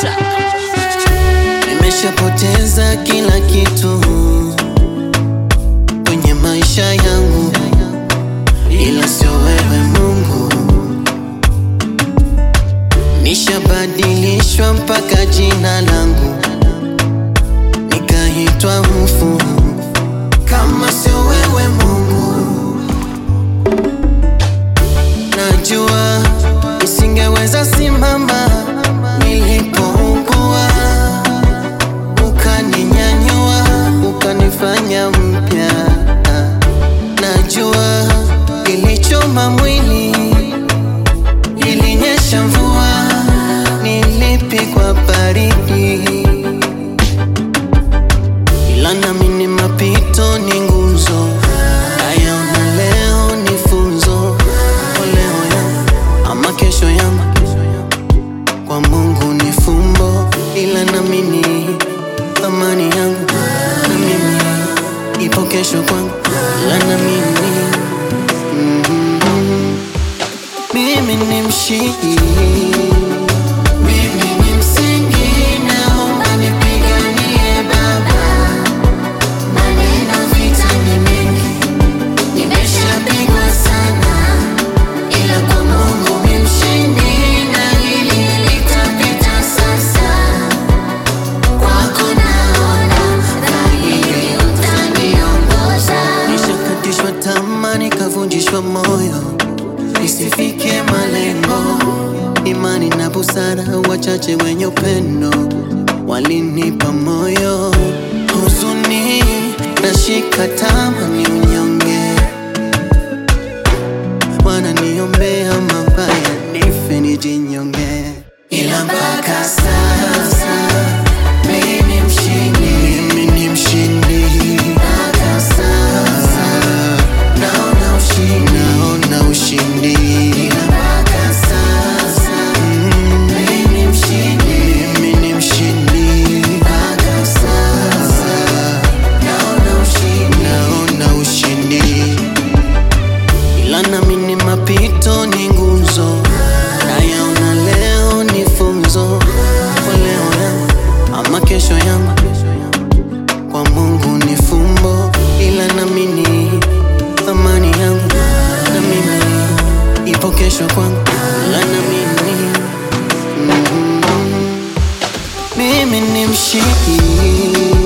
Nimeshapoteza kila kitu kwenye maisha yangu, ila sio wewe Mungu. Nishabadilishwa mpaka jina langu, nikaitwa mfu. Kama sio wewe Mungu, najua nisingeweza simama nilipougua ukaninyanyua ukanifanya mpya. Najua ilichoma mwili, ilinyesha mvua, nilipigwa baridi, ila nami ni mapito, ni nguzo. Nayaona leo ni funzo kwa leo yangu ama kesho yangu kwa Mungu ni fumbo, ila nami ni amani yangu, na mimi ipo kesho kwangu, ila na mimi mm, mimi ni mshindi, mimi ni msingi, naomba nipiganie Baba, maneno vita ni mengi, nimeshapigwa sana ila kwa Mungu ni mshindi na hili litapita sasa. Kwako naona dhahiri utaniongoza. Nishakatishwa tamaa nikavunjishwa moyo nisifike malengo. Imani na busara, wachache wenye upendo walinipa moyo. Huzuni nashika tamaa ni unyonge wananiombea mabaya nife nijinyonge, ila mpaka sasa mimi ni mshindi, mimi ni mshindi. Mpaka sasa naona ushindi, naona ushindi, ila mpaka sasa mimi ni mshindi, mimi ni mshindi. Mpaka sasa naona ushindi, naona ushindi ila nami ni mapito, ni nguzo. Nayaona leo ni funzo kwa leo yangu ama kesho yangu, kwa Mungu ni fumbo, ila nami ni amani yangu, na mimi ipo kesho kwangu, ila na mimi mm, mimi ni mshindi